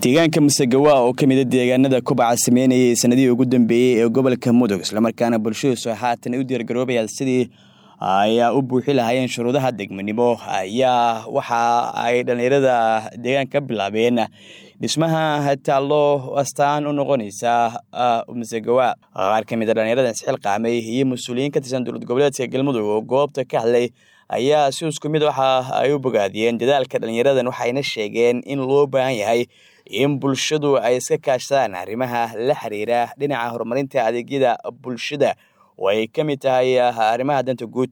deegaanka masegawa oo ka mida deegaanada kubaca sameynayay sanadihii ugu dambeeyey ee gobolka mudug islamarkaana bulshadiisu haatan ay u diyaargaroobayaan sidii ayaa u buuxi lahaayeen shuruudaha degmanimo ayaa waxa ay dhallinyarada deegaanka ka bilaabeen dhismaha taallo astaan u noqonaysa masegawa qaar ka mid a dhallinyarada isxilqaamay iyo mas-uuliyiin ka tirsan dowlad goboleedka galmudug oo goobta ka hadlay ayaa si isku mid waxa ay u bogaadiyeen dadaalka dhallinyaradan waxayna sheegeen in loo baahan yahay in bulshadu ay iska kaashadaan arrimaha la xiriira dhinaca horumarinta adeegyada bulshada oo ay ka mid tahay arrimaha danta guud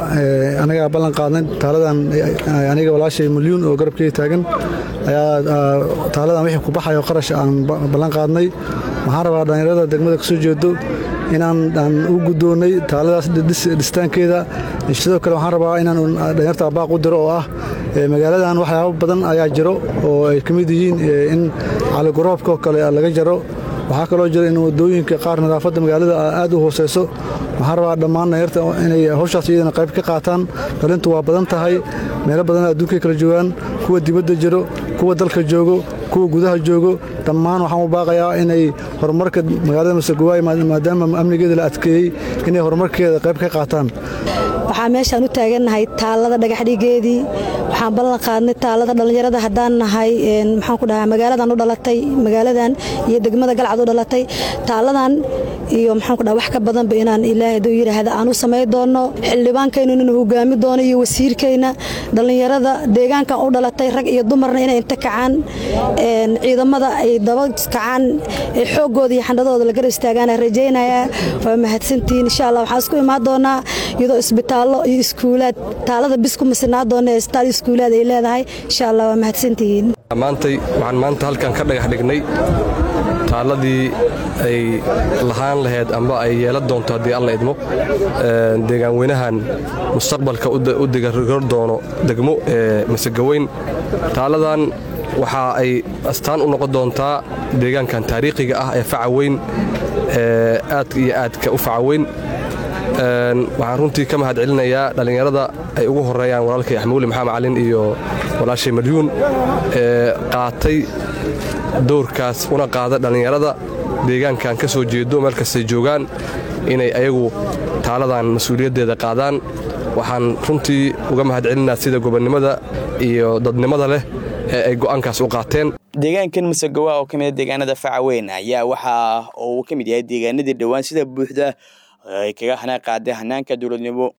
anagaa ballan qaadnay taaladan aniga walaashay milyuun oo garabkeyga taagan ayaa taaladan wixii ku baxayo qarash aan ballan qaadnay waxaan rabaa dhallinyarada degmada kasoo jeedo inaan aan u guddoonnay taaladaas dhistaankeeda sidoo kale waxaan rabaa inaan dhalinyarta abaaq u diro oo ah magaaladan waxyaabo badan ayaa jiro oo ay ka mid yihiin in caligoroobkaoo kale laga jaro waxaa kaloo jira in wadooyinka qaar nadaafadda magaalada aad u hooseyso waxaan rabaa dhammaan dhalinyarta inay hawshaas iyadana qayb ka qaataan dhalintu waa badan tahay meelo badan adduunkay kala joogaan kuwa dibadda jiro kuwa dalka joogo kuwa gudaha joogo dhammaan waxaan u baaqayaa inay horumarka magaalada masegawaay maadaama amnigeeda la adkeeyey inay horumarkeeda qayb ka qaataan waxaa meeshaan u taagannahay taallada dhagaxdhigeedii waxaan ballan qaadnay taallada dhallinyarada haddaan nahay maxaan ku dhahaa magaaladan u dhalatay magaaladan iyo degmada galcad u dhalatay taalladan iyo maxaan ku dhaha wax ka badanba inaan ilaahay hadduu yidhaahda aan u samay doonno xildhibaankaynu inuu hogaami doono iyo wasiirkayna dhallinyarada deegaankan u dhalatay rag iyo dumarna inay inta kacaan ciidamada ay daba kacaan xooggooda iyo xandhadooda la garab istaagaan rajaynayaa waa mahadsantihiin insha allah waxaan isku imaan doonaa iyadoo isbitaallo iyo iskuulaad taalada bis ku masinaa doona isbitaal iskuulaad ay leedahay insha allah waa mahadsantihiin maantay waxaan maanta halkan ka dhagax dhignay taalladii ay lahaan lahayd amba ay yeelan doonto haddii alla idmo deegaan weynahan mustaqbalka u digargor doono degmo ee masegaweyn taalladan waxa ay astaan u noqon doontaa deegaankan taariikhiga ah ee faca weyn ee aadka iyo aadka u faca weyn waxaan runtii ka mahad celinayaa dhallinyarada ay ugu horeeyaan walaalkay axmuuli maxamed calin iyo walaashay malyuun ee qaatay dowrkaas una qaada dhallinyarada deegaankan ka soo jeedo meel kastay joogaan inay ayagu taaladan mas-uuliyaddeeda qaadaan waxaan runtii uga mahad celinaa sida gobonnimada iyo dadnimada leh ee ay go'aankaas u qaateen deegaankan masegawa oo ka mida deegaanada facaweyn ayaa waxa uu ka mid yahay deegaanadii dhowaan sida buuxda ay kaga hana qaaday hanaanka dowladnimo